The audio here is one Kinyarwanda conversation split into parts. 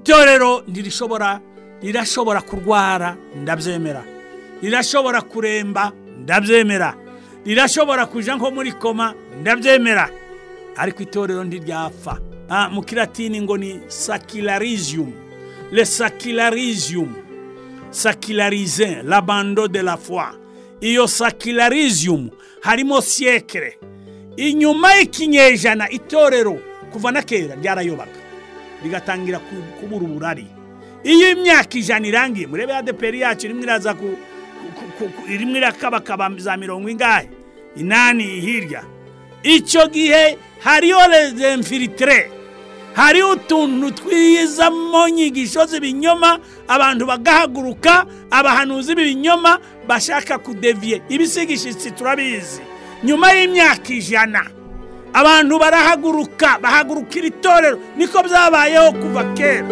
itorero ntirishobora rirashobora kurwara ndabyemera rirashobora kuremba ndabyemera rirashobora kujya nko muri koma ndabyemera ariko itorero ntiryapfa mu kiratini ngo ni sakirariziyumu le sakirariziyumu sakirarize labando de la foi iyo sakirariziyumu harimo siyekire inyuma y'ikinyejana itorero kuva na kera ryarayobaga rigatangira kubura uburari iyo imyaka ijana irangiye murebe adeperi yacu irimo iraza ku irimo irakabakaba za mirongo ingahe inani hirya icyo gihe hariyo rezemfiritire hariho utuntu twizamo nyigisho z'ibinyoma abantu bagahaguruka abahanuzi b'ibinyoma bashaka kudeviye ibisigishyitsi turabizi nyuma y'imyaka ijana abantu barahaguruka bahaguruka iri torero niko byabayeho kuva kera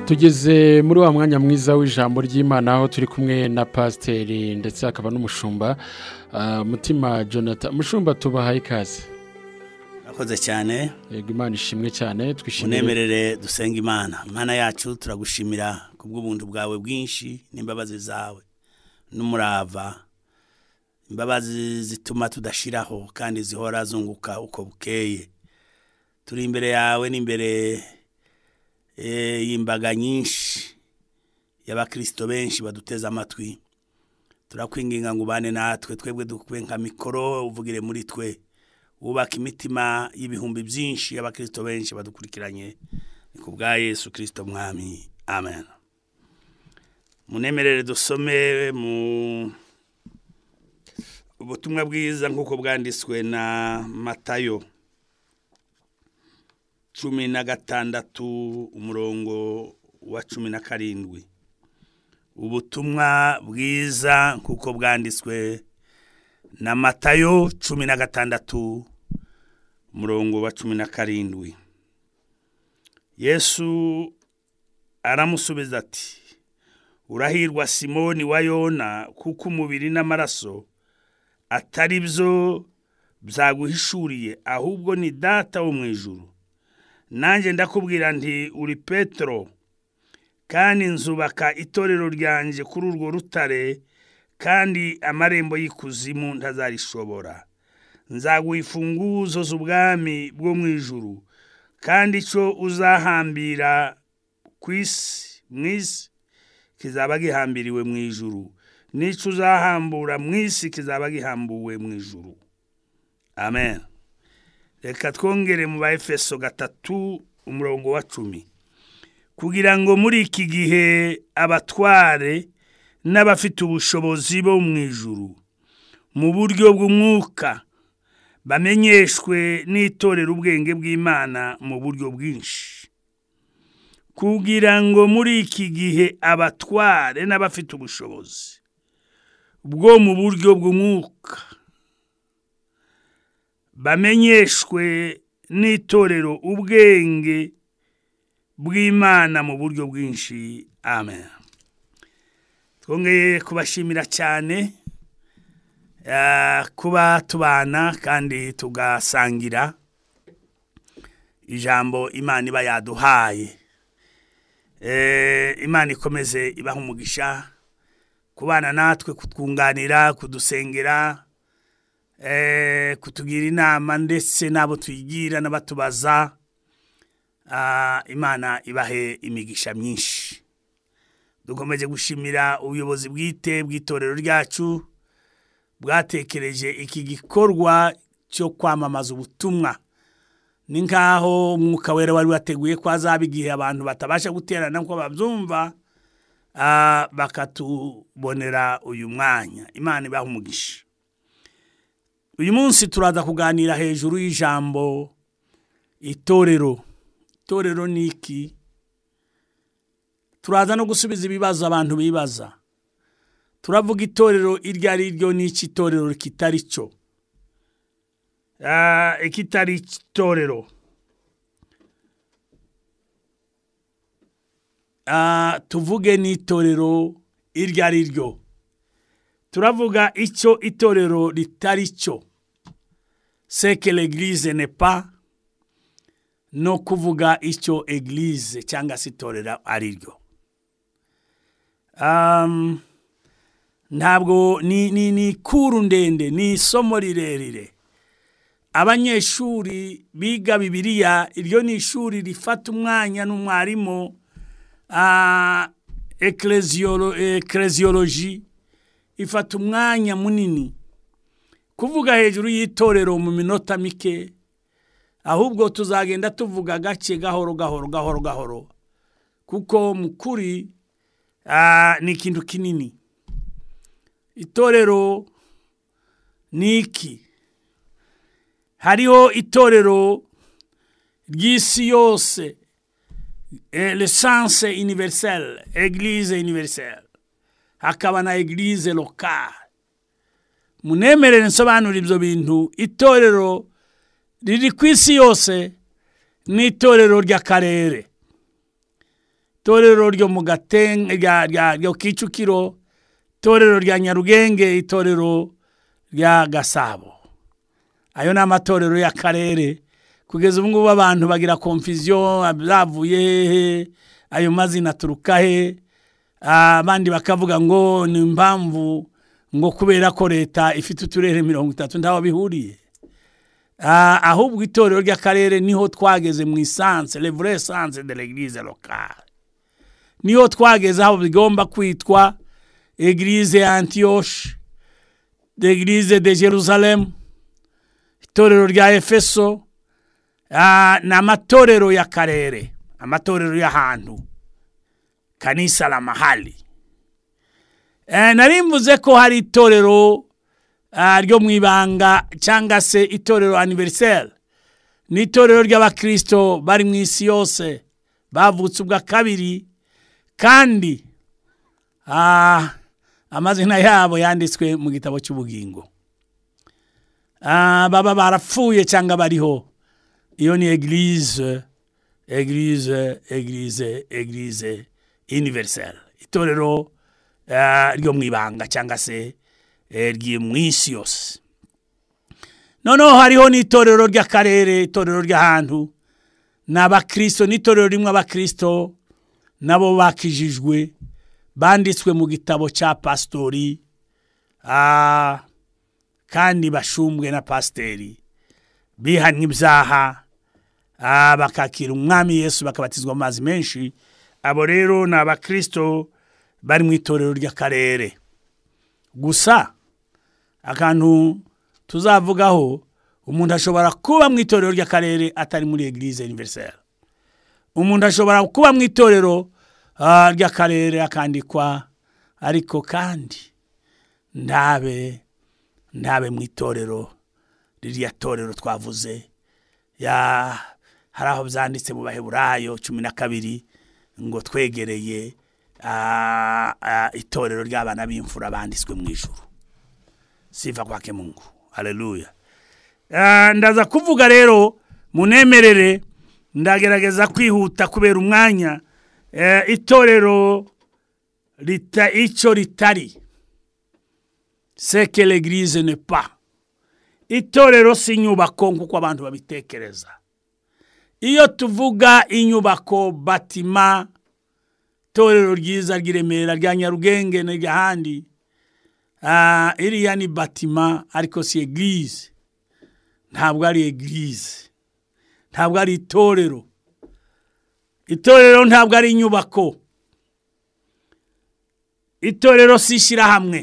tugeze muri wa mwanya mwiza w'ijambo ry'imana aho turi kumwe na pasiteri ndetse hakaba n'umushumba mutima jonathan mushumba tubahaye ikaze akoze cyane yego imana ishimwe cyane twishimire unemerere dusenga imana imana yacu turagushimira ku bw'ubuntu bwawe bwinshi n'imbabazi zawe n'umurava imbabazi zituma tudashiraho kandi zihora zunguka uko bukeye turi imbere yawe n'imbere y'imbaga nyinshi y'abakirisito benshi baduteze amatwi turakwinginga ngo ubane natwe twebwe dukwe nka mikoro uvugire muri twe wubaka imitima y'ibihumbi byinshi y'abakirisito benshi badukurikiranye ni ku bwa yesu kirisito mwami amen munemerere dusome mu ubutumwa bwiza nk'uko bwanditswe na matayo cumi na gatandatu umurongo wa cumi na karindwi ubutumwa bwiza nk'uko bwanditswe na matayo cumi na gatandatu umurongo wa cumi na karindwi yesu aramusubiza ati urahirwa simoni wa yona kuko umubiri n'amaraso atari byo byaguhishuriye ahubwo ni data wo mu ijuru nanjye ndakubwira nti uri petero kandi nzubaka itorero ryanjye kuri urwo rutare kandi amarembo y'ikuzimu ntazarishobora nzaguha imfunguzo z'ubwami bwo mu ijuru kandi icyo uzahambira ku isi mu isi kizaba gihambiriwe mu ijuru n'icyo uzahambura mu isi kizaba gihambuwe mu ijuru amen reka twongere mu ba efeso gatatu umurongo wa cumi kugira ngo muri iki gihe abatware n'abafite ubushobozi bo mu ijuru mu buryo bw'umwuka bamenyeshwe n'itorera ubwenge bw'imana mu buryo bwinshi kugira ngo muri iki gihe abatware n'abafite ubushobozi bwo mu buryo bw'umwuka bamenyeshwe n'itorero ubwenge bw'imana mu buryo bwinshi amen twongeye kubashimira cyane kuba tubana kandi tugasangira ijambo imana iba yaduhaye imana ikomeze ibaha umugisha kubana natwe kutwunganira kudusengera kutugira inama ndetse n'abo tuyigira n'abatubaza imana ibahe imigisha myinshi dukomeje gushimira ubuyobozi bwite bw'itorero ryacu bwatekereje iki gikorwa cyo kwamamaza ubutumwa ni nk'aho umwuka wera wari wateguye ko hazaba igihe abantu batabasha guterana nk'uko babyumva bakatubonera uyu mwanya imana ibaha umugisha uyu munsi turaza kuganira hejuru y'ijambo itorero itorero ni iki turaza no gusubiza ibibazo abantu bibaza turavuga itorero iryo ari ryo n'iki itorero kitari cyo ikitari itorero tuvuge n'itorero iryo ari ryo turavuga icyo itorero ritari cyo c'est que l'église n'est pas no kuvuga icyo eglise cyangwa se itorero ari ryo Um, ntabwo ni ni ni kuru ndende ni isomo rirerire abanyeshuri biga bibiriya iryo ni ishuri rifata umwanya n'umwarimu ah, ekleziyolo- ekleziyoloji ifata umwanya munini kuvuga hejuru y'itorero mu minota mike ahubwo tuzagenda tuvuga gake gahoro gahoro gahoro gahoro kuko mu kuri ah, ni ikintu kinini itorero ni iki hariho itorero ry'isi yose eh, lesanse universelle eglise universelle hakaba na eglise locale munemerere nsobanura ibyo bintu itorero riri ku isi yose ni itorero ry'akarere itorero ryo mu gaten rya rya ryo kicukiro itorero rya nyarugenge itorero rya gasabo ayo ni amatorero y'akarere kugeza ubu ngubu abantu bagira konfiziyo zavuye hehe ayo mazina aturuka he Ah, abandi bakavuga ngo ni impamvu ngo kubera ko leta ifite uturere mirongo itatu ntaho bihuriye Ah, ahubwo itorero ry'akarere niho twageze mu isanse levure esanse de l'eglise locale niho twageze aho bigomba kwitwa eglise ya antiyoshe eglise de jerusalemu itorero rya efeso Ah, ni amatorero y'akarere amatorero y'ahantu kanisa la mahali Eh, nari mvuze ko hari itorero ah, ryo mu ibanga cyangwa se itorero aniveriseri ni itorero ry'abakirisito bari mu isi yose bavutse ubwa kabiri kandi ah, amazina yabo yanditswe mu gitabo cy'ubugingo Ah, baba barapfuye cyangwa bariho iyo ni eglise eglise eglise eglise universelle itorero ah, ryo mu ibanga cyangwa se eh, ryi mu isi yose noneho hariho n'itorero ry'akarere itorero ry'ahantu ni abakirisito n'itorero rimwe abakirisito nabo bakijijwe banditswe mu gitabo cya pasitori ah, kandi bashumbwe na pasiteri bihannye ibyaha ah, bakakira umwami yesu bakabatizwa mu mazi menshi abo rero ni abakirisito bari mu itorero ry'akarere gusa akantu tuzavugaho umuntu ashobora kuba mu itorero ry'akarere atari muri eglise universelle umuntu ashobora kuba mu itorero ah, ry'akarere akandikwa ariko kandi ndabe ndabe mu itorero ririya torero twavuze ya hari aho byanditse mu baheburayo cumi na kabiri ngo twegereye ah, ah, itorero ry'abana b'imfura banditswe mu ijuru siva kwake mungu haleluya Ah, ndaza kuvuga rero munemerere ndagerageza kwihuta kubera umwanya Eh, itorero rita icyo ritari c'est que l'église n'est pas itorero si inyubako nk'uko abantu babitekereza iyo tuvuga inyubako batima itorero ryiza ry'i remera rya nyarugenge n'ahandi ah, iriya ni batima ariko si eglise ntabwo ari eglise ntabwo ari itorero itorero ntabwo ari inyubako itorero si ishyirahamwe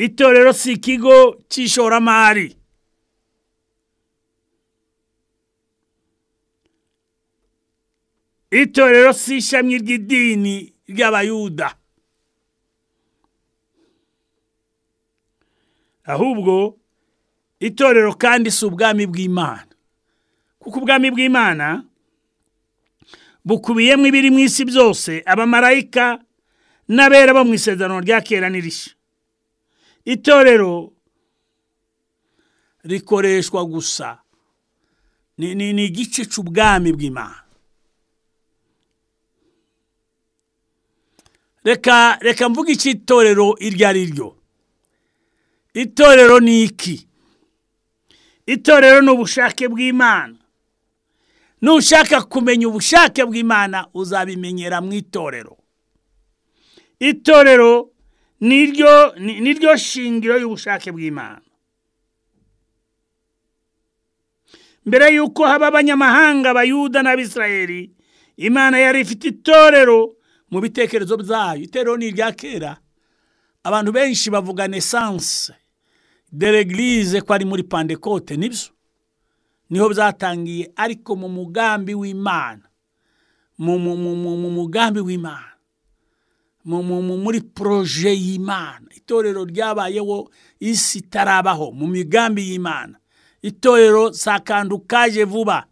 itorero si ikigo cy'ishoramari itorero si ishami ry'idini ry'abayuda ahubwo itorero kandi si ubwami bw'imana kuko ubwami bw'imana bukubiyemo ibiri mu isi byose abamarayika n'abera bo mu isezerano rya kera n'irishya itorero rikoreshwa gusa ni ni- ni igice cy'ubwami bw'imana reka reka mvuge icy'itorero iryo ari ryo itorero ni iki itorero ni ubushake bw'imana nushaka kumenya ubushake bw'imana uzabimenyera mu itorero itorero ni ryo shingiro y'ubushake bw'imana mbere y'uko haba abanyamahanga bayuda n'abisirayeri imana yari ifite itorero mu bitekerezo byayo itorero ni irya kera abantu benshi bavuga nesanse deregirize ko ari muri pandekote nibyo niho byatangiye ariko mu mugambi w'imana mu mugambi w'imana muri poroje y'imana itorero ryabayeho isi itarabaho mu migambi y'imana itorero sakantu kaje vuba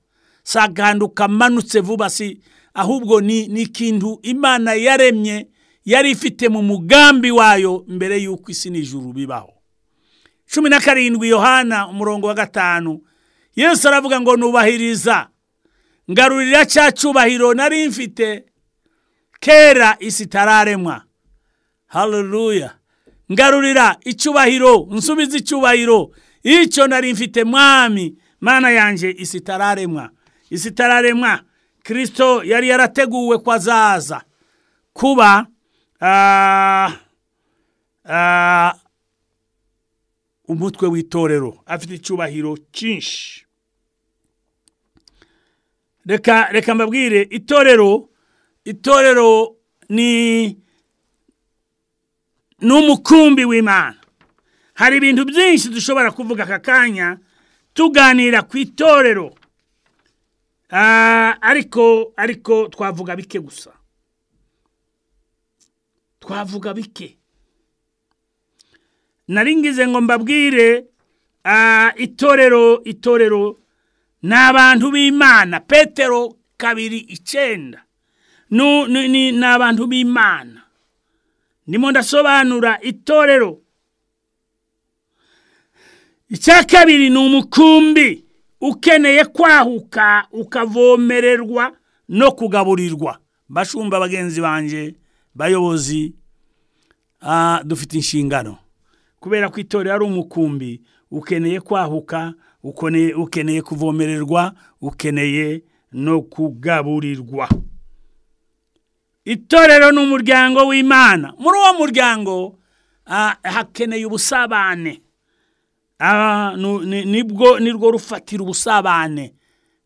sakantu kamanutse vuba si ahubwo ni ikintu imana yaremye yari ifite mu mugambi wayo mbere y'uko isi n'ijuru bibaho cumi na karindwi yohana umurongo wa gatanu yesu aravuga ngo nubahiriza ngarurira cya cyubahiro nari mfite kera isi itararemwa haruruya ngarurira icyubahiro nsubiza icyubahiro icyo nari mfite mwami mana yanjye isi itararemwa isi itararemwa kirisito yari yarateguwe ko azaza kuba umutwe w'itorero afite icyubahiro cyinshi reka reka mbabwire itorero itorero ni umukumbi w'imana hari ibintu byinshi dushobora kuvuga aka kanya tuganira ku itorero ariko ariko twavuga bike gusa twavuga bike naringize ngo mbabwire itorero itorero ni abantu b'imana petero kabiri icyenda ni abantu b'imana ndimo ndasobanura itorero icya kabiri ni umukumbi ukeneye kwahuka ukavomererwa no kugaburirwa bashumba bagenzi banjye bayobozi dufite inshingano kubera ko itorero ari umukumbi ukeneye kwahuka ukeneye kuvomererwa ukeneye no kugaburirwa itorero ni umuryango w'imana muri uwo muryango hakeneye ubusabane nibwo nirwo rufatira ubusabane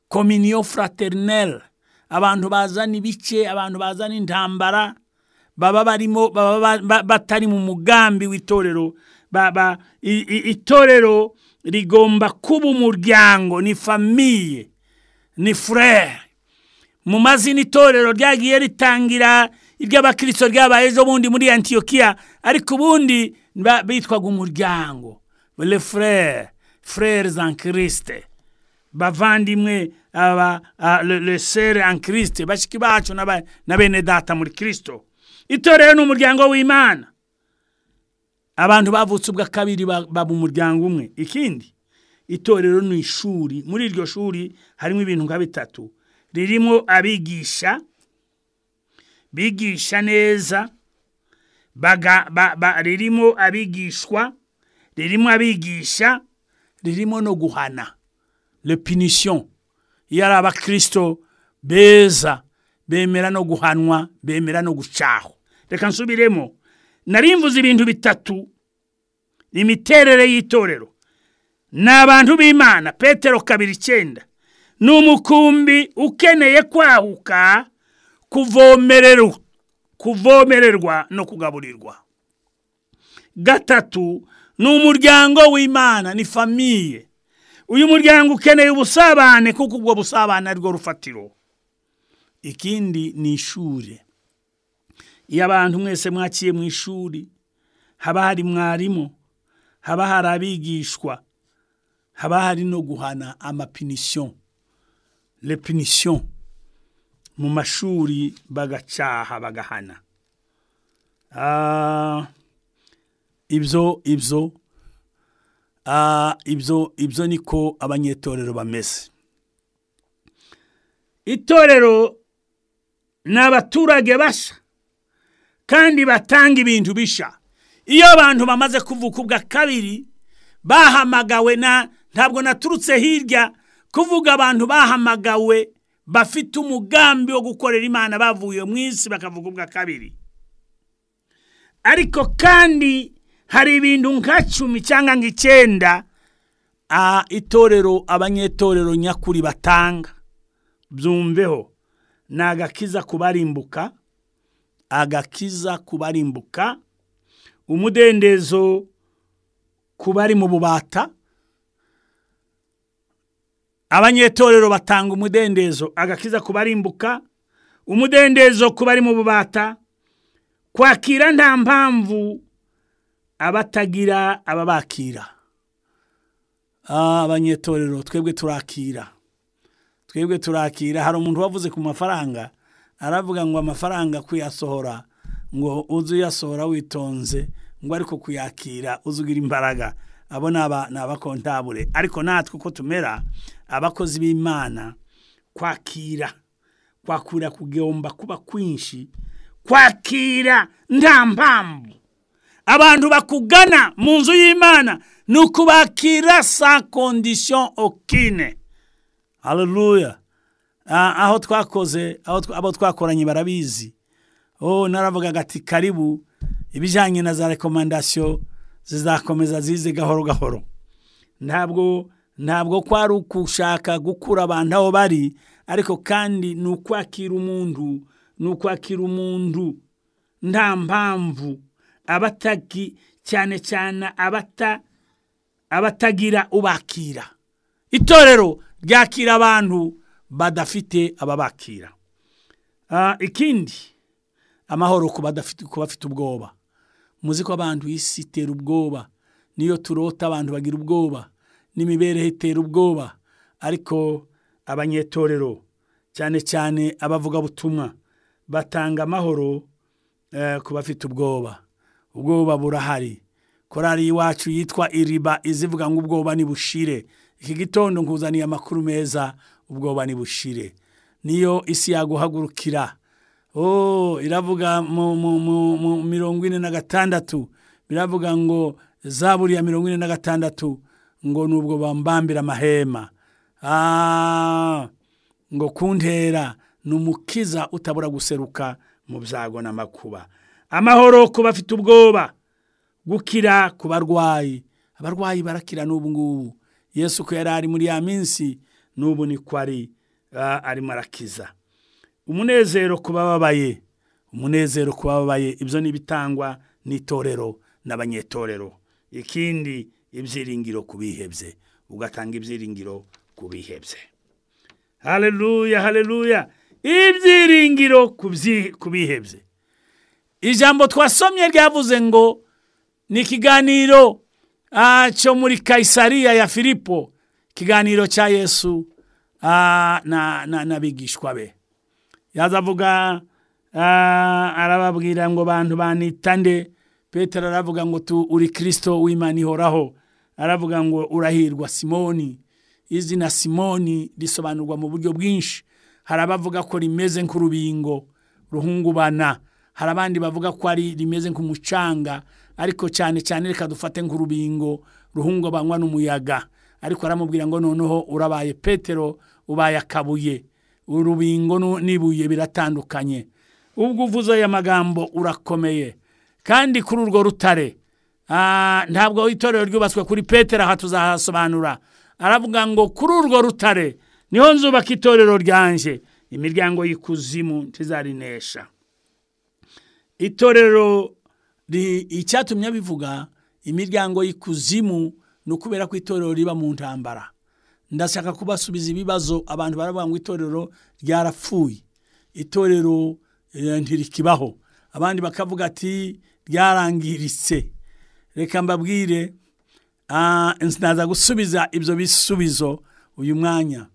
kominiyo fraternel abantu bazana ibice abantu bazana intambara baba barimo baba batari mu mugambi w'itorero itorero rigomba kuba umuryango ni famiye ni furere mu mazina itorero ryagiye ritangira iry'abakirisito ryabaye ejo bundi muri antiyokiya ariko ubundi bitwaga umuryango le frere frere za kirisite bavandimwe le sere an kirisite bashyika bacu na bene data muri kirisito itorero ni umuryango w'imana abantu bavutse ubwa kabiri baba umuryango umwe ikindi itorero ni ishuri muri iryo shuri harimo ibintu nka bitatu ririmo abigisha bigisha neza ririmo abigishwa ririmo abigisha ririmo no guhana repinishiyo iyo ari abakirisito beza bemera no guhanwa bemera no gucaho reka nsubiremo narimvuze ibintu bitatu imiterere y'itorero ni abantu b'imana petero kabiri icyenda ni umukumbi ukeneye kwahuka kuvomererwa kuvomererwa no kugaburirwa gatatu ni umuryango w'imana ni famiye uyu muryango ukeneye ubusabane kuko ubwo busabane ari rwo rufatiro ikindi ni ishuri iyo abantu mwese mwakiye mu ishuri haba hari mwarimu haba hari abigishwa haba hari no guhana amapinisiyo repinishiyo mu mashuri bagacaha bagahana ibyo ibyo ibyo ibyo niko abanyetorero bameze itorero ni abaturage basa kandi batanga ibintu bisha iyo abantu bamaze kuvuka ubwa kabiri bahamagawe ntabwo naturutse hirya kuvuga abantu bahamagawe bafite umugambi wo gukorera imana bavuye mu isi bakavuga ubwa kabiri ariko kandi hari ibintu nka cumi cyangwa nk'icyenda itorero abanyetorero nyakuri batanga byumveho ni agakiza kubarimbuka agakiza kubarimbuka umudendezo ku bari mu bubata abanyetorero batanga umudendezo agakiza kubarimbuka umudendezo ku bari mu bubata kwakira nta mpamvu abatagira ababakira abanyetorero twebwe turakira twebwe turakira hari umuntu wavuze ku mafaranga aravuga ngo amafaranga kuyasohora ngo uze uyasohora witonze ngo ariko kuyakira uze ugira imbaraga abo ni abakontabure ariko natwe uko tumera abakozi b'imana kwakira kwakura kugomba kuba kwinshi kwakira nta mpamvu abantu bakugana mu nzu y'imana ni ukubakira sa kondisiyo okine hareruya aho twakoze abo twakoranye barabizi oh naravugaga ati karibu ibijyanye na za rekomandasiyo zizakomeza zize gahoro gahoro ntabwo ntabwo ko ari ukushaka gukura abantu aho bari ariko kandi ni ukwakira umuntu ni ukwakira umuntu nta mpamvu abataki cyane cyane abata abatagira ubakira itorero ryakira abantu badafite ababakira ikindi amahoro ku bafite ubwoba muzi ko abantu isi itera ubwoba niyo turota abantu bagira ubwoba n'imibereho itera ubwoba ariko abanyetorero cyane cyane abavugabutumwa batanga amahoro ku bafite ubwoba ubwoba burahari korari iwacu yitwa iriba izivuga ngo ubwoba ni bushire iki gitondo nkuzaniye amakuru meza ubwoba ni bushire niyo isi yaguhagurukira iravuga mu mirongo ine na gatandatu biravuga ngo za buriya mirongo ine na gatandatu ngo ni ubwo bambambira amahema ngo kuntera ni umukiza utabura guseruka mu byago n'amakuba amahoro ku bafite ubwoba gukira ku barwayi abarwayi barakira n'ubu ngubu yesu ko yari ari muri ya minsi n'ubu ni ko ari arimo arakiza umunezero ku bababaye umunezero ku bababaye ibyo ni ibitangwa n'itorero n'abanyetorero ikindi ibyiringiro ku bihebye ugatanga ibyiringiro ku bihebye hareruya hareruya ibyiringiro ku bihebye ijambo twasomye ryavuze ngo ni ikiganiro cyo muri kayisariya ya filipo ikiganiro cya yesu n'abigishwa be yazavuga arababwira ngo bantu banitande petero aravuga ngo tu uri kirisito w'imana ihoraho aravuga ngo urahirwa simoni izina simoni risobanurwa mu buryo bwinshi hari abavuga ko rimeze nk'urubingo ruhungubana hari abandi bavuga ko ari rimeze nk'umucanga ariko cyane cyane reka dufate nk'urubingo ruhungabanywa n'umuyaga ariko aramubwira ngo noneho urabaye petero ubaye akabuye urubingo n'ibuye biratandukanye ubwo uvuze aya magambo urakomeye kandi kuri urwo rutare ntabwo itorero ryubatswe kuri petero aha tuzahasobanura aravuga ngo kuri urwo rutare niho nzubaka itorero ryanje imiryango y'ikuzimu ntizarinesha itorero icyatumye abivuga imiryango y'ikuzimu ni ukubera ko itorero riba mu ntambara ndashaka kubasubiza ibibazo abantu baravuga ngo itorero ryarapfuye itorero ntirikibaho abandi bakavuga ati ryarangiritse reka mbabwire naza gusubiza ibyo bisubizo uyu mwanya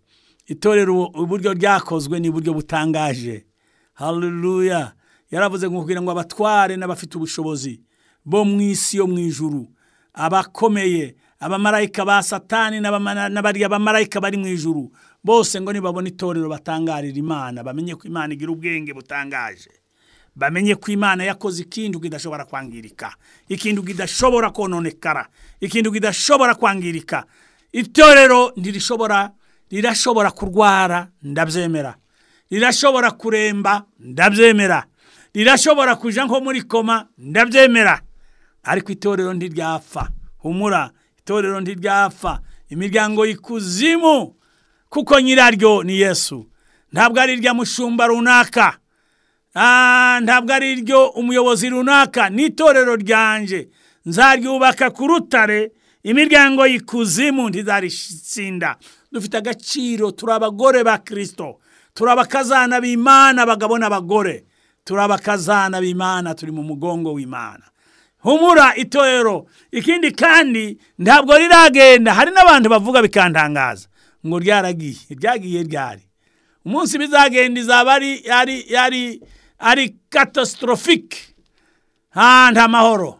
itorero uburyo ryakozwe ni uburyo butangaje hareruya yaravuze ngo kugira ngo abatware n'abafite ubushobozi bo mu isi yo mu ijuru abakomeye abamarayika ba satani n'abariya bamarayika bari mu ijuru bose ngo nibabona itorero batangarira imana bamenye ko imana igira ubwenge butangaje bamenye ko imana yakoze ikintu kidashobora kwangirika ikintu kidashobora kononekara ikintu kidashobora kwangirika itorero ntirishobora rirashobora kurwara ndabyemera rirashobora kuremba ndabyemera rirashobora kujya nko muri koma ndabyemera ariko itorero ntiryapfa humura itorero ntiryapfa imiryango y'ikuzimu kuko nyiraryo ni yesu ntabwo ari irya mushumba runaka ntabwo ari iryo umuyobozi runaka ni itorero ryanjye nzaryubaka ku rutare imiryango y'ikuzimu ntizaritsinda dufite agaciro turi abagore ba kirisito turi abakazana b'imana abagabo n'abagore turi abakazana b'imana turi mu mugongo w'imana humura itorero ikindi kandi ntabwo riragenda hari n'abantu bavuga bikantangaza ngo ryaragiye ryagiye ryari umunsi bizagenda izaba ari katasorofike nta nta mahoro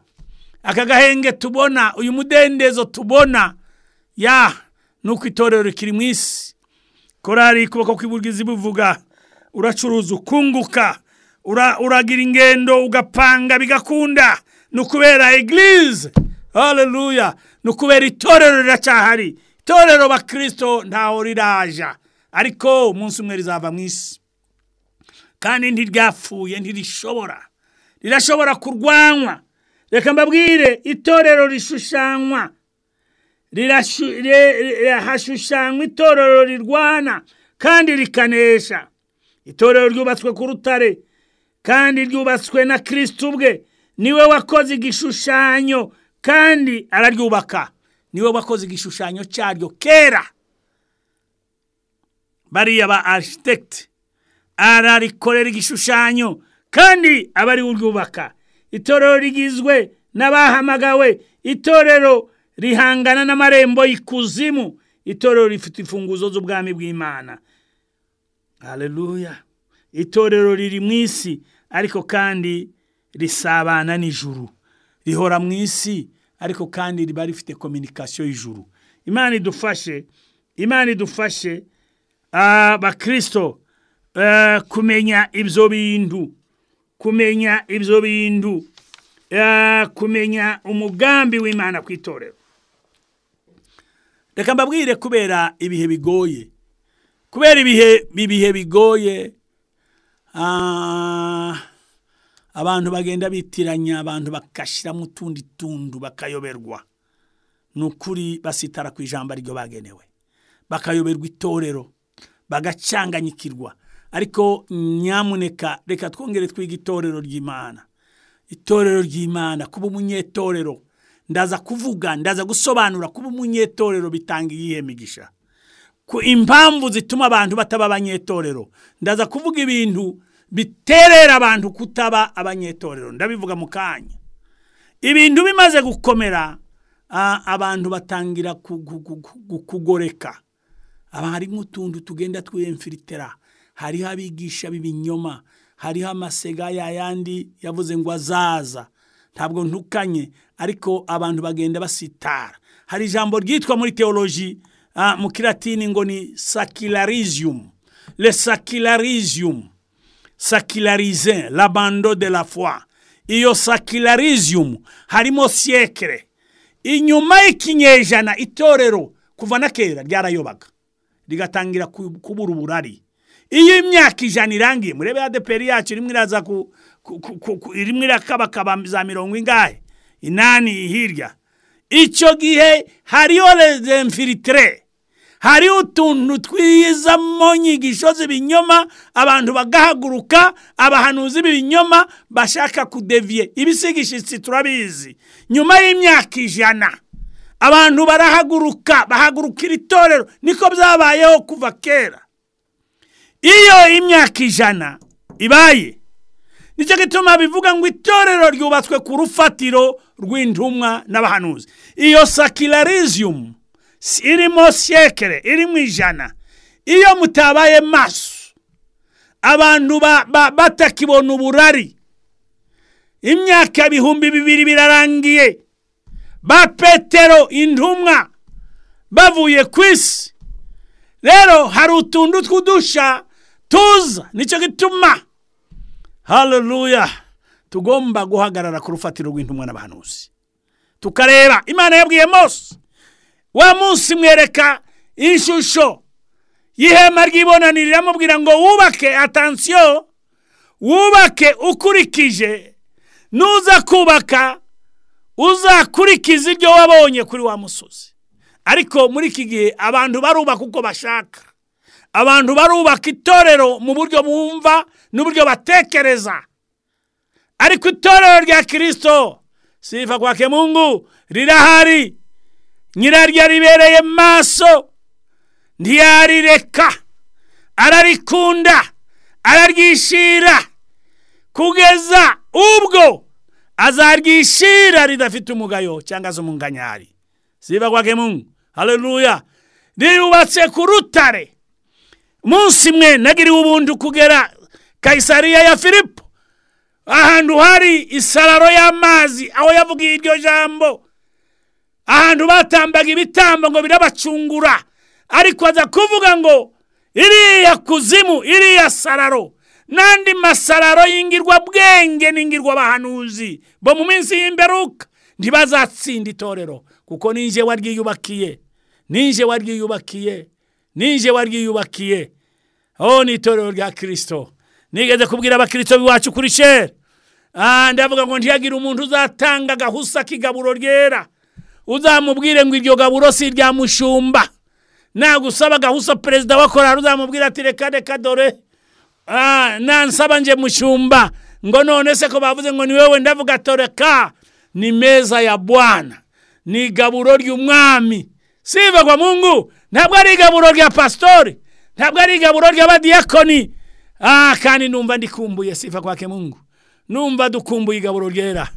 aka gahenge tubona uyu mudendezo tubona ya ni uko itorero rikiri mu isi korari kuboko kw'iburyo buvuga uracuruza ukunguka uragira ingendo ugapanga bigakunda ni ukubera egirize hareruya ni ukubera itorero riracyahari itorero bakirisito ntaho riraja ariko umunsi umwe rizava mu isi kandi ntiryapfuye ntirishobora rirashobora kurwanywa reka mbabwire itorero rishushanywa hashushanywa itorero rirwana kandi rikanesha itorero ryubatswe ku rutare kandi ryubatswe na kirisiti ubwe niwe wakoze igishushanyo kandi araryubaka niwe wakoze igishushanyo cyaryo kera bariya ba arikitekiti ararikorera igishushanyo kandi aba ariwe uryubaka itorero rigizwe n'abahamagawe itorero rihangana n'amarembo y'ikuzimu itorero rifite imfunguzo z'ubwami bw'imana hareruya itorero riri mu isi ariko kandi risabana n'ijuru rihora mu isi ariko kandi riba rifite kominikasiyo y'ijuru imana idufashe imana idufashe abakirisito kumenya ibyo bintu kumenya ibyo bintu kumenya umugambi w'imana ku itorero reka mbabwire kubera ibihe bigoye kubera ibihe bigoye abantu bagenda bitiranya abantu bagashyiramo utundi tundu bakayoberwa ni ukuri basitara ku ijambo ryo bagenewe bakayoberwa itorero bagacanganyikirwa ariko nyamuneka reka twongere twige itorero ry'imana itorero ry'imana kuba umunyetorero ndaza kuvuga ndaza gusobanura kuba umunyetorero bitanga iyihe migisha ku impamvu zituma abantu bataba abanyetorero ndaza kuvuga ibintu biterera abantu kutaba abanyetorero ndabivuga mu kanya ibintu bimaze gukomera abantu batangira kugoreka hari nk'utuntu tugenda twiyemfiritera hariho abigisha b'ibinyoma hariho amasega yayandi yavuze ngo azaza ntabwo ntukanye ariko abantu bagenda basitara hari ijambo ryitwa muri teoloji mu kiratini ngo ni sakirariziyumu le sakirariziyumu sakirarize labando de la foi iyo sakirariziyumu harimo siyekire inyuma y'ikinyejana itorero kuva na kera ryarayobaga rigatangira kubura uburari iyo imyaka ijana irangiye murebe adeperi yacu irimo iraza ku irimo irakabakaba za mirongo ingahe inani hirya icyo gihe hariyo rezemfiritire hariho utuntu twizamo nyigisho z'ibinyoma abantu bagahaguruka abahanuzi b'ibinyoma bashaka kudeviye ibisigishyitsi turabizi nyuma y'imyaka ijana abantu barahaguruka bahagurukira itorero niko byabayeho kuva kera iyo imyaka ijana ibaye nicyo gituma bivuga ngo itorero ryubatswe ku rufatiro rw'intumwa n'abahanuzi iyo sakirariziyumu irimo sekere irimo ijana iyo mutabaye maso abantu batakibona uburari imyaka ibihumbi bibiri birarangiye ba petero intumwa bavuye ku isi rero hari utuntu tw'udusha tuza nicyo gituma hareruya tugomba guhagarara ku rufatiro rw'intumwa n'abahanuzi tukareba imana yabwiye mose wa munsi mwereka ishusho y'ihema ry'ibonaniro iramubwira ngo wubake atansiyo wubake ukurikije nuza kubaka uzakurikiza ibyo wabonye kuri wa musozi ariko muri iki gihe abantu barubaka uko bashaka abantu barubaka itorero mu buryo bumva n'uburyo batekereza ariko itorero rya kirisito sifa kwake mungu rirahari nyiraryo ribereye maso ntiyarireka ararikunda araryishira kugeza ubwo azaryishira ridafite umugayo cyangwa se umunganyari sifa kwake mungu hareruya riyubatse ku rutare umunsi mwe nagiriwe ubundi kugera kayisariya ya filipo ahantu hari isararo y'amazi aho yavugiye iryo jambo ahantu batambaga ibitambo ngo birabacungura ariko aza kuvuga ngo iriya kuzimu iriya sararo n'andi masararo y'ingirwa bwenge n'ingirwa abahanuzi bo mu minsi y'imberuka ntibazatsinda itorero kuko ninjye waryiyubakiye ninjye waryiyubakiye ninjye waryiyubakiye aho ni itorero rya kirisito nigeze kubwira abakirisito biwacu kuri sheri ndavuga ngo ntiyagire umuntu uzatanga agahusa k'igaburo ryera uzamubwire ngo iryo gaburo si irya mushumba nagusaba agahusa perezida wa korari uzamubwira ati reka reka dore nansaba nje mushumba ngo none se ko bavuze ngo ni wowe ndavuga toreka ni meza ya bwana ni igaburo ry'umwami siva kwa mungu ntabwo ari igaburo rya pasitori ntabwo ari igaburo ry'abadiyakoni kandi numva ndikumbuye sifa kwake mungu numva dukumbuye igaburo ryera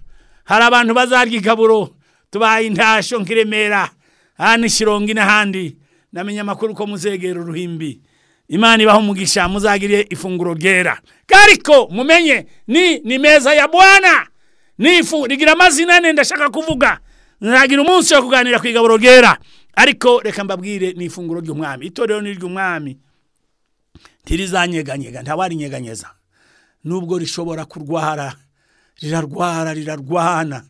hari abantu bazarya igaburo tubaye intasho nk'iremera hano ishyirongi n'ahandi namenya amakuru ko muzegera uruhimbi imana ibaho umugisha muzagire ifunguro ryera ariko mumenye ni ni meza ya bwana n'ifu rigira amazina ane ndashaka kuvuga nzagira umunsi wo kuganira ku igaburo ryera ariko reka mbabwire ni ifunguro ry'umwami itorero ni iry'umwami ntirizanyeganyega ntawarinyeganyeza nubwo rishobora kurwara rirarwara rirarwana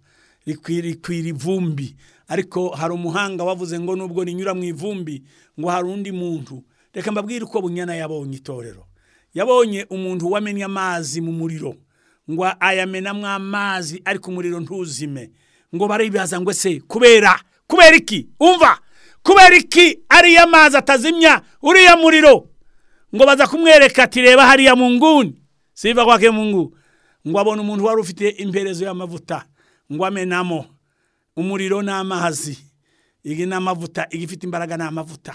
rikwira ivumbi ariko hari umuhanga wavuze ngo nubwo rinyura mu ivumbi ngo hari undi muntu reka mbabwire uko bunyana yabonye itorero yabonye umuntu wamennye amazi mu muriro ngo ayamenamo amazi ariko umuriro ntuzime ngo baribaza ngo ese kubera kubera iki umva kubera iki ariya mazi atazimya uriya muriro ngo baza kumwereka ati reba hariya mu nguni siva kwake mu ngu ngo abone umuntu wari ufite imperezo y'amavuta ngo amenamo umuriro n'amazi iyi ni amavuta iyi ifite imbaraga ni amavuta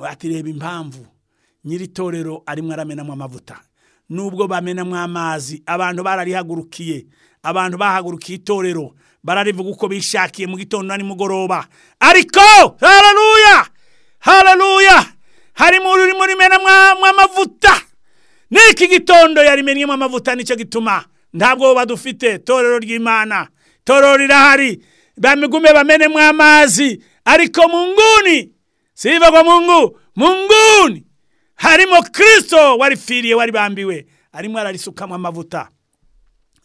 ati reba impamvu nyiri torero arimo aramenamo amavuta nubwo bamenamo amazi abantu bararihagurukiye abantu bahagurukiye itorero bararivuga uko bishakiye mu gitondo na nimugoroba ariko hararuya hararuya harimo urimo rimenamo amavuta n'iki gitondo yarimennyemo amavuta nicyo gituma ntabwo badufite itorero ry'imana itorero rirahari bamigume bamenemo amazi ariko mu nguni siva mu ngu mu nguni harimo kirisito warifiriye waribambiwe arimo ararisukamo amavuta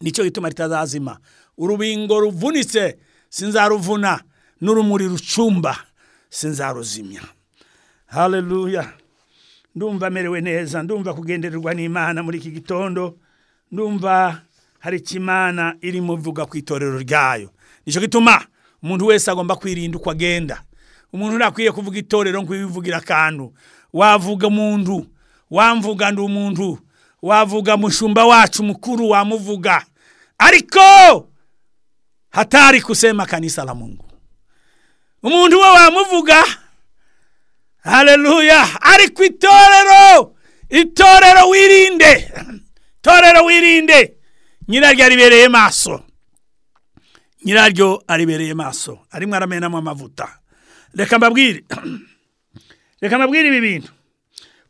nicyo gituma ritazazima urubingo ruvunitse sinzaruvuna n'urumuri rucumba sinzaruzimya hareruya ndumva amerewe neza ndumva kugendererwa n'imana muri iki gitondo ndumva hari ikimana irimo ivuga ku itorero ryayo nicyo gituma umuntu wese agomba kwirinda uko agenda umuntu ntakwiye kuvuga itorero ngo wivugira akantu wavuga umuntu wamvuga ndi umuntu wavuga mushumba wacu mukuru wamuvuga ariko hatari kusema kanisa la mungu umuntu we wamuvuga hareruya ariko itorero itorero wirinde itorero wirinde nyiraryo aribereye maso nyiraryo aribereye maso arimo aramenamo amavuta reka mbabwire reka mbabwire ibi bintu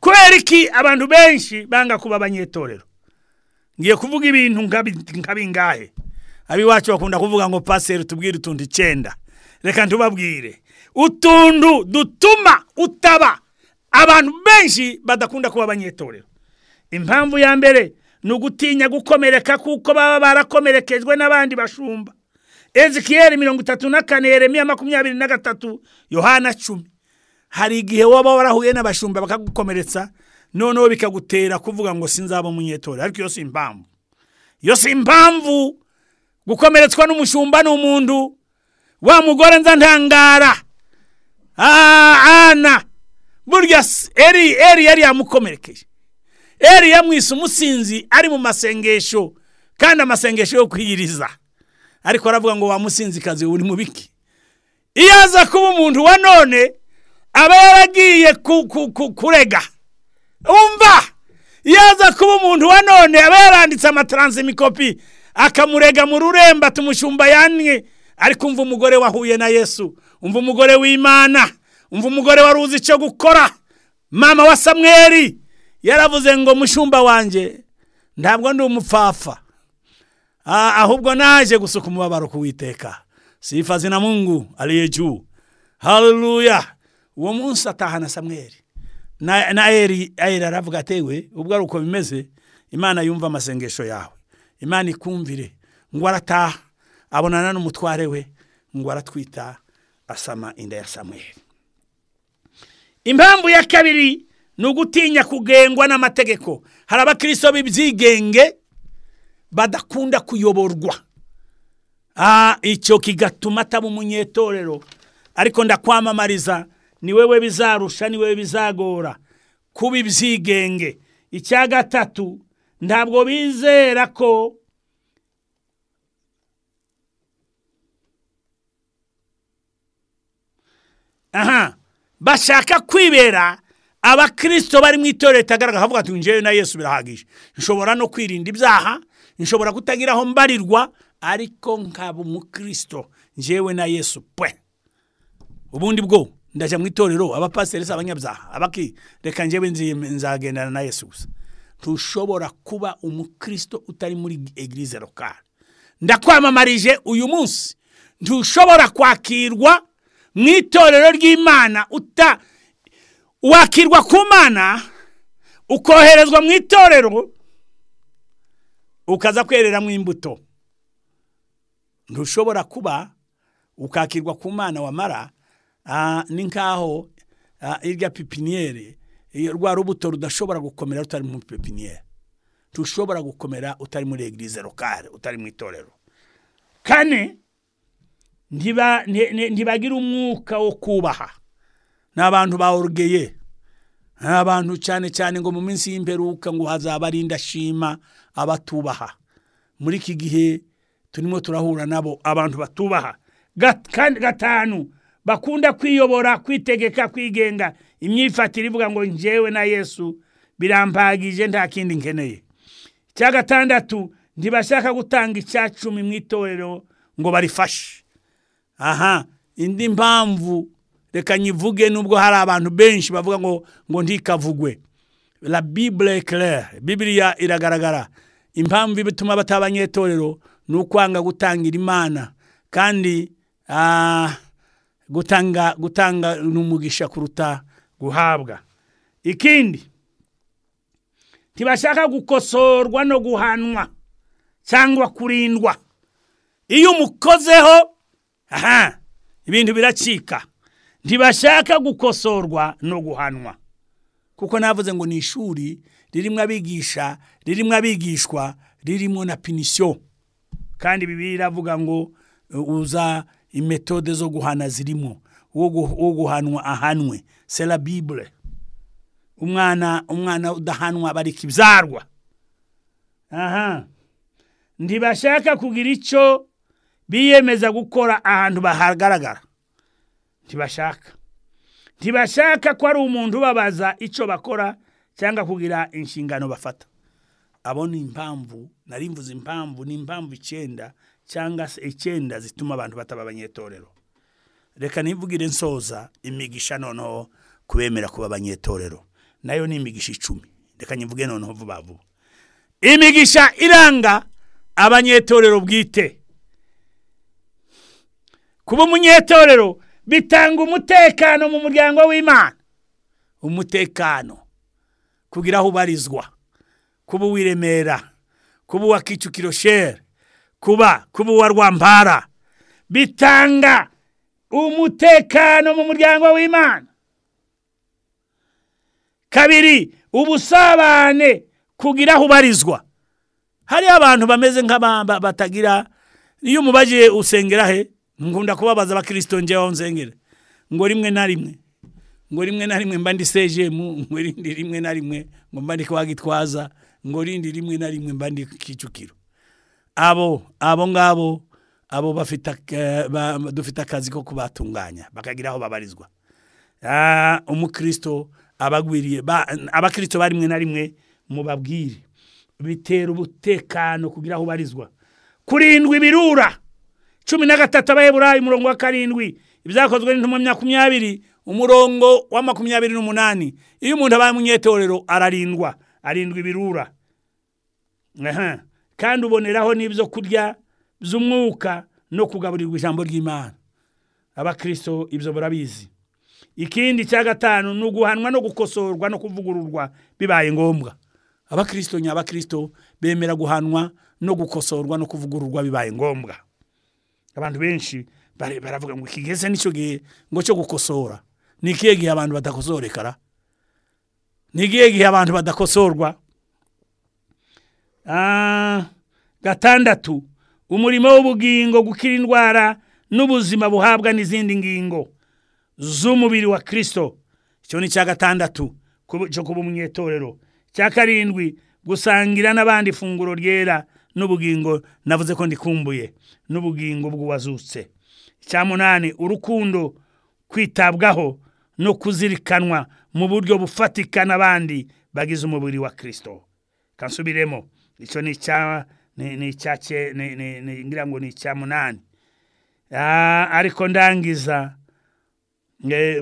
kubera iki abantu benshi banga kuba abanyetorero ngiye kuvuga ibintu nka bingahe abiwacu bakunda kuvuga ngo paseri tubwire utuntu icyenda reka ntubabwire utuntu dutuma utaba abantu benshi badakunda kuba abanyetorero impamvu ya mbere ni ugutinya gukomereka kuko baba barakomerekejwe n'abandi bashumba ezikiyeri mirongo itatu na kane yeremiya makumyabiri na gatatu yohana cumi hari igihe waba warahuye n'abashumba bakagukomeretsa noneho bikagutera kuvuga ngo sinzaba umunyetora ariko iyo si impamvu iyo si impamvu gukomeretswa n'umushumba ni umuntu wa mugore nza ntangara ana burya eri eri yari yamukomerekeje eri yamwise umusinzi ari mu masengesho kandi amasengesho yo kwiyiriza ariko aravuga ngo wamusinzikazi uri mu biki iyo aza kuba umuntu wa none aba yaragiye kurega umva iyo aza kuba umuntu wa none aba yaranditse amataransimikopi akamurega mu rurembo tumushumba yannye ariko umva umugore wahuye na yesu umva umugore w'imana umva umugore wari uzi icyo gukora mama wa samweri yaravuze ngo mushumba wanjye ntabwo ndi umupfafa ahubwo naje gusuka umubabaro kuwiteka sifa zina mungu ariye juu haruruya uwo munsi atahana samweri na eri aravuga atewe ubwo ari uko bimeze imana yumva amasengesho yawe imana ikumvire ngo arataha abonana n'umutware we ngo aratwita asama inda ya samweri impamvu ya kabiri ni ugutinya kugengwa n'amategeko hari abakirisito b'ibyigenge badakunda kuyoborwa icyo kigatuma ataba umunyetorero ariko ndakwamamariza ni wewe bizarusha ni wewe bizagora kuba ibyigenge icya gatatu ntabwo bizera ko aha bashaka kwibera abakirisito bari mu itorero ritagaragara havuga ati njyewe na yesu birahagije nshobora no kwirinda ibyaha nshobora kutagira aho mbarirwa ariko nkaba umukirisito njyewe na yesu pe ubundi bwo ndajya mu itorero abapasiteri si abanyabyaha abaki reka njyewe nzagendana na yesu gusa ntushobora kuba umukirisito utari muri egirize lokale ndakwamamarije uyu munsi ntushobora kwakirwa mu itorero ry'imana uta wakirwa ku mana ukoherezwa mu itorero ukaza kwereramo imbuto ntushobora kuba ukakirwa ku mana wamara ni nk'aho irya pipiniyeri rwa rubuto rudashobora gukomera rutari muri pipiniyeri rushobora gukomera utari muri egirize lokale utari mu itorero kane ntibagira umwuka wo kubaha ni abantu orugeye ni abantu cyane cyane ngo mu minsi y'imperuka ngo hazaba ari indashima abatubaha muri iki gihe turimo turahura nabo abantu batubaha gatanu bakunda kwiyobora kwitegeka kwigenga imyifatire ivuga ngo njyewe na yesu birampagije nta kindi nkeneye icya gatandatu ntibashaka gutanga icya cumi mu itorero ngo barifashe aha indi mpamvu reka nyivuge nubwo hari abantu benshi bavuga ngo ngo ntikavugwe la bibure kerere bibiriya iragaragara impamvu bituma bataba abanyetorero ni ukwanga gutangira imana kandi gutanga gutanga n'umugisha kuruta guhabwa ikindi ntibashaka gukosorwa no guhanwa cyangwa kurindwa iyo umukozeho aha ibintu biracika ntibashaka gukosorwa no guhanwa kuko navuze ngo ni ishuri ririmo abigisha ririmo abigishwa ririmo na pinisiyo kandi bibiri iravuga ngo uza imetode zo guhana zirimo uwo guhanwa ahanwe sera bibure umwana umwana udahanwa abarika ibyarwa aha ntibashaka kugira icyo biyemeza gukora ahantu bahagaragara ntibashaka ntibashaka ko ari umuntu ubabaza icyo bakora cyangwa kugira inshingano bafata abo ni impamvu narimvuze impamvu ni impamvu icyenda cyangwa se icyenda zituma abantu bataba abanyetorero reka nivugire nsoza imigisha noneho kubemera kuba abanyetorero nayo ni imigisha icumi reka nyivuge noneho vuba vuba imigisha iranga abanyetorero bwite kuba umunyetorero bitanga umutekano mu muryango w'imana umutekano kugira aho ubarizwa kuba uw'iremera kuba uwa kicukiro shere kuba kuba uwa rwampara bitanga umutekano mu muryango w'imana kabiri ubusabane kugira aho ubarizwa hariho abantu bameze nk'abamba batagira iyo umubagiye usengera he nkunda kubabaza abakirisito njyewe aho nsengera ngo rimwe na rimwe ngo rimwe na rimwe mba ndi sejemu ngo rindi rimwe na rimwe ngo mba ndi kwa gitwaza ngo rindi rimwe na rimwe mba ndi kicukiro abo abo ngabo abo bafite dufite akazi ko kubatunganya bakagira aho babarizwa umukristo abagwiriye abakirisito ba rimwe na rimwe mubabwire bitera umutekano kugira aho ubarizwa kurindwi birura cumi na gatatu abayeburayi umurongo wa karindwi ibyakozwe n'intumwa makumyabiri umurongo wa makumyabiri n'umunani iyo umuntu abaye umunyetorero ararindwa arindwa ibirura kandi uboneraho n'ibyo kurya by'umwuka no kugaburirwa ijambo ry'imana abakirisito ibyo barabizi ikindi cya gatanu ni uguhanwa no gukosorwa no kuvugururwa bibaye ngombwa abakirisito nyabakirisito bemera guhanwa no gukosorwa no kuvugururwa bibaye ngombwa abantu benshi baravuga ngo kigeze n'icyo gihe ngo cyo gukosora ni ikihe gihe abantu badakosorekara ni ikihe gihe abantu badakosorwa gatandatu umurimo w'ubugingo gukira indwara n'ubuzima buhabwa n'izindi ngingo z'umubiri wa kirisito icyo ni icya gatandatu cyo kuba umunyetorero cya karindwi gusangira n'abandi ifunguro ryera n'ubugingo navuze ko ndikumbuye n'ubugingo bw'uwazutse icya munani urukundo kwitabwaho no kuzirikanwa mu buryo bufatika n'abandi bagize umubiri wa kirisito kansubiremo icyo ni icya ni icya ngira ngo ni icya munani ariko ndangiza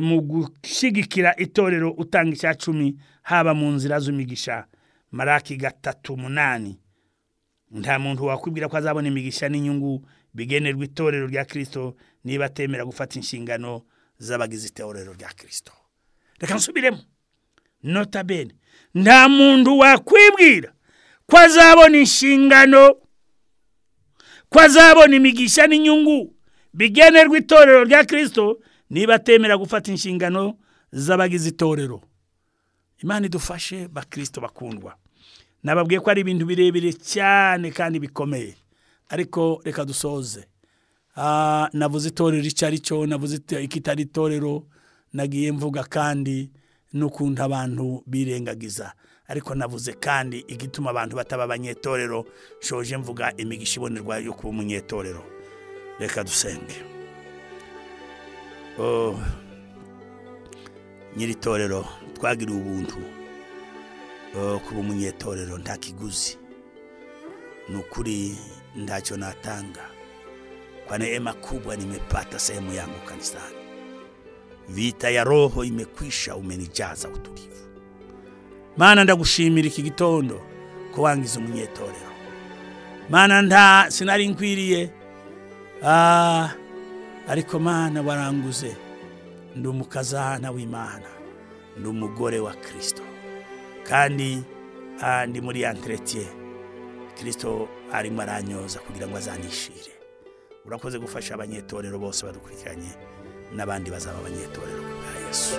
mu gushyigikira itorero utanga icya cumi haba mu nzira z'imigisha maraki gatatu munani nta muntu wakwibwira ko azabona imigisha n'inyungu bigenerwa itorero rya kirisito niba atemera gufata inshingano z'abagize itorero rya kirisito reka nsubiremo notabene nta muntu wakwibwira ko azabona inshingano ko azabona imigisha n'inyungu bigenerwa itorero rya kirisito niba atemera gufata inshingano z'abagize itorero imana idufashe bakirisito bakundwa nababwiye ko ari ibintu birebire cyane kandi bikomeye ariko reka dusoze navuze itorero icyo ari cyo navuze ikitari itorero nagiye mvuga kandi n'ukuntu abantu birengagiza ariko navuze kandi igituma abantu bataba abanyetorero shoje mvuga imigisha ibonerwa yo kuba umunyetorero reka dusenge nyiri itorero twagiriye ubuntu kuba umunyetorero nta kiguzi ni ukuri ntacyo natanga kwa neema kubwa nimepata sehemu yangu kanisani. Vita ya roho imekwisha, umenijaza utulivu. Maana ndagushimira iki gitondo ko wangize umunyetorero, maana nta sinari nkwiriye ah, ariko mana waranguze, ndi umukazana w'Imana, ndi umugore wa Kristo kandi ah, ndi muri entretien Kristo arimo aranyoza kugira ngo azanishire urakoze gufasha abanyetorero bose badukurikiranye n'abandi bazaba abanyetorero ku bwa yesu